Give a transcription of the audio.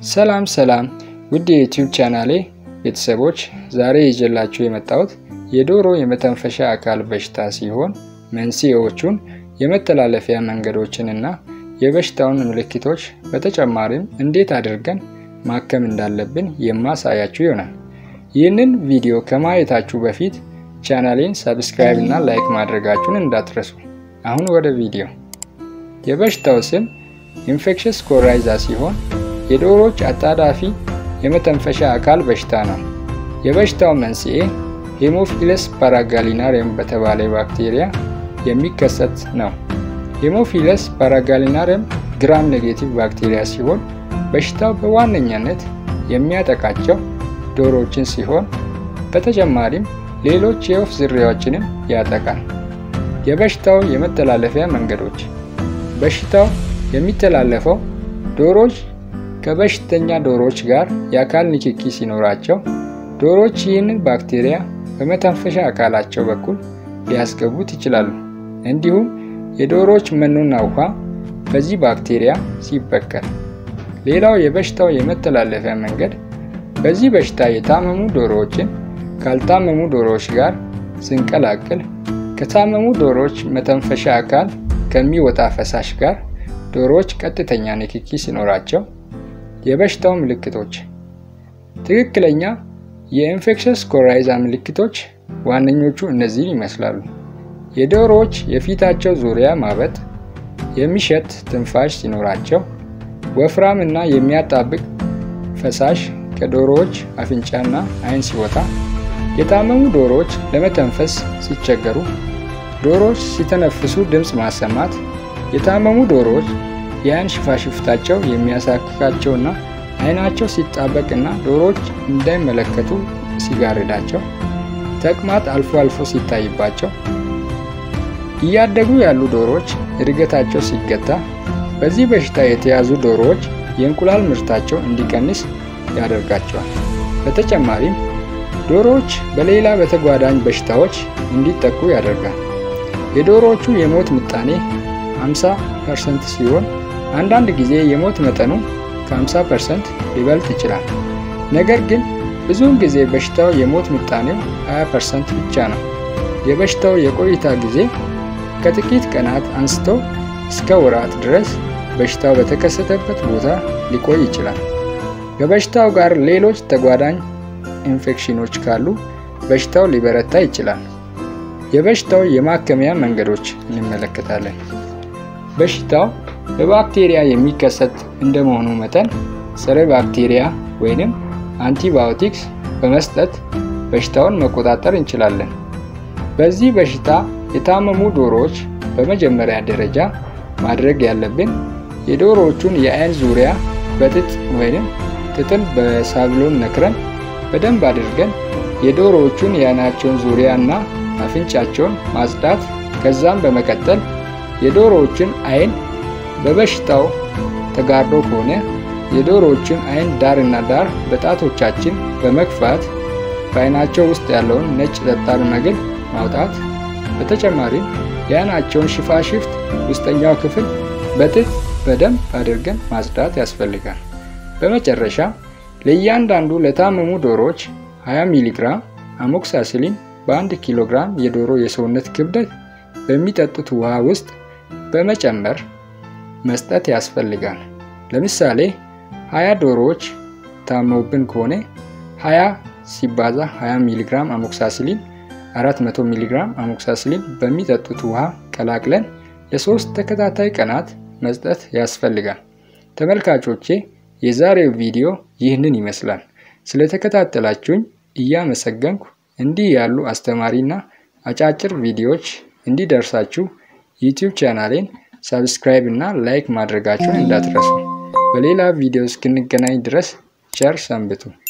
ሰላም ሰላም ውድ የዩቲዩብ ቻናሌ ቤተሰቦች ዛሬ ይዤላችሁ የመጣሁት የዶሮ የመተንፈሻ አካል በሽታ ሲሆን መንስኤዎቹን፣ የመተላለፊያ መንገዶችን እና የበሽታውን ምልክቶች በተጨማሪም እንዴት አድርገን ማከም እንዳለብን የማሳያችሁ ይሆናል። ይህንን ቪዲዮ ከማየታችሁ በፊት ቻናሌን ሰብስክራይብ እና ላይክ ማድረጋችሁን እንዳትረሱ። አሁን ወደ ቪዲዮ። የበሽታው ስም ኢንፌክሽስ ኮራይዛ ሲሆን የዶሮዎች አጣዳፊ የመተንፈሻ አካል በሽታ ነው። የበሽታው መንስኤ ሄሞፊለስ ፓራጋሊናሪየም በተባለ ባክቴሪያ የሚከሰት ነው። ሄሞፊለስ ፓራጋሊናሪየም ግራም ኔጌቲቭ ባክቴሪያ ሲሆን በሽታው በዋነኛነት የሚያጠቃቸው ዶሮዎችን ሲሆን በተጨማሪም ሌሎች የወፍ ዝርያዎችንም ያጠቃል። የበሽታው የመተላለፊያ መንገዶች በሽታው የሚተላለፈው ዶሮዎች ከበሽተኛ ዶሮዎች ጋር የአካል ንክኪ ሲኖራቸው ዶሮዎች ይህንን ባክቴሪያ በመተንፈሻ አካላቸው በኩል ሊያስገቡት ይችላሉ። እንዲሁም የዶሮዎች መኖና ውሃ በዚህ ባክቴሪያ ሲበከል። ሌላው የበሽታው የመተላለፊያ መንገድ በዚህ በሽታ የታመሙ ዶሮዎችን ካልታመሙ ዶሮዎች ጋር ስንቀላቅል ከታመሙ ዶሮዎች መተንፈሻ አካል ከሚወጣ ፈሳሽ ጋር ዶሮዎች ቀጥተኛ ንክኪ ሲኖራቸው። የበሽታው ምልክቶች ትክክለኛ የኢንፌክሽስ ኮራይዛ ምልክቶች ዋነኞቹ እነዚህን ይመስላሉ። የዶሮዎች የፊታቸው ዙሪያ ማበጥ፣ የሚሸት ትንፋሽ ሲኖራቸው፣ ወፍራም እና የሚያጣብቅ ፈሳሽ ከዶሮዎች አፍንጫና አይን ሲወጣ፣ የታመሙ ዶሮዎች ለመተንፈስ ሲቸገሩ፣ ዶሮዎች ሲተነፍሱ ድምፅ ማሰማት፣ የታመሙ ዶሮዎች የአይን ሽፋሽፍታቸው የሚያሳክካቸውና አይናቸው ሲጣበቅና ዶሮዎች እንዳይመለከቱ ሲጋርዳቸው፣ ተቅማጥ አልፎ አልፎ ሲታይባቸው፣ እያደጉ ያሉ ዶሮዎች እድገታቸው ሲገታ፣ በዚህ በሽታ የተያዙ ዶሮዎች የእንቁላል ምርታቸው እንዲቀንስ ያደርጋቸዋል። በተጨማሪም ዶሮዎች በሌላ በተጓዳኝ በሽታዎች እንዲጠቁ ያደርጋል። የዶሮዎቹ የሞት ምጣኔ 50 ፐርሰንት ሲሆን አንዳንድ ጊዜ የሞት መጠኑ ከ50 ፐርሰንት ሊበልጥ ይችላል። ነገር ግን ብዙውን ጊዜ በሽታው የሞት ምጣኔው 20 ፐርሰንት ብቻ ነው። የበሽታው የቆይታ ጊዜ ከጥቂት ቀናት አንስቶ እስከ ወራት ድረስ በሽታው በተከሰተበት ቦታ ሊቆይ ይችላል። ከበሽታው ጋር ሌሎች ተጓዳኝ ኢንፌክሽኖች ካሉ በሽታው ሊበረታ ይችላል። የበሽታው የማከሚያ መንገዶች እንመለከታለን። በሽታው በባክቴሪያ የሚከሰት እንደመሆኑ መጠን ጸረ ባክቴሪያ ወይንም አንቲባዮቲክስ በመስጠት በሽታውን መቆጣጠር እንችላለን። በዚህ በሽታ የታመሙ ዶሮዎች በመጀመሪያ ደረጃ ማድረግ ያለብን የዶሮዎቹን የአይን ዙሪያ በጥጥ ወይንም ጥጥን በሳብሎን ነክረን በደንብ አድርገን የዶሮዎቹን የአይናቸውን ዙሪያ እና አፍንጫቸውን ማጽዳት ከዛም በመቀጠል የዶሮዎችን አይን በበሽታው ተጋርዶ ከሆነ የዶሮዎችን አይን ዳር እና ዳር በጣቶቻችን በመግፋት በአይናቸው ውስጥ ያለውን ነጭ ጠጣር መግል ማውጣት። በተጨማሪም የአይናቸውን ሽፋሽፍት ውስጠኛው ክፍል በጥጥ በደንብ አድርገን ማጽዳት ያስፈልጋል። በመጨረሻ ለእያንዳንዱ ለታመሙ ዶሮዎች 20 ሚሊ ግራም አሞክሳስሊን በ1 ኪሎ ግራም የዶሮ የሰውነት ክብደት በሚጠጡት ውሃ ውስጥ በመጨመር መስጠት ያስፈልጋል። ለምሳሌ 20 ዶሮዎች ታመውብን ከሆነ 20 ሲባዛ 20 ሚሊ ግራም አሞክሳስሊን 400 ሚሊ ግራም አሞክሳስሊን በሚጠጡት ውሃ ቀላቅለን ለሶስት ተከታታይ ቀናት መስጠት ያስፈልጋል። ተመልካቾቼ የዛሬው ቪዲዮ ይህንን ይመስላል። ስለተከታተላችሁኝ እያመሰገንኩ እንዲህ ያሉ አስተማሪና አጫጭር ቪዲዮዎች እንዲደርሳችሁ ዩቲዩብ ቻናሌን ሰብስክራይብ እና ላይክ ማድረጋችሁን እንዳትረሱ። በሌላ ቪዲዮ እስክንገናኝ ድረስ ቸር ሰንብቱ።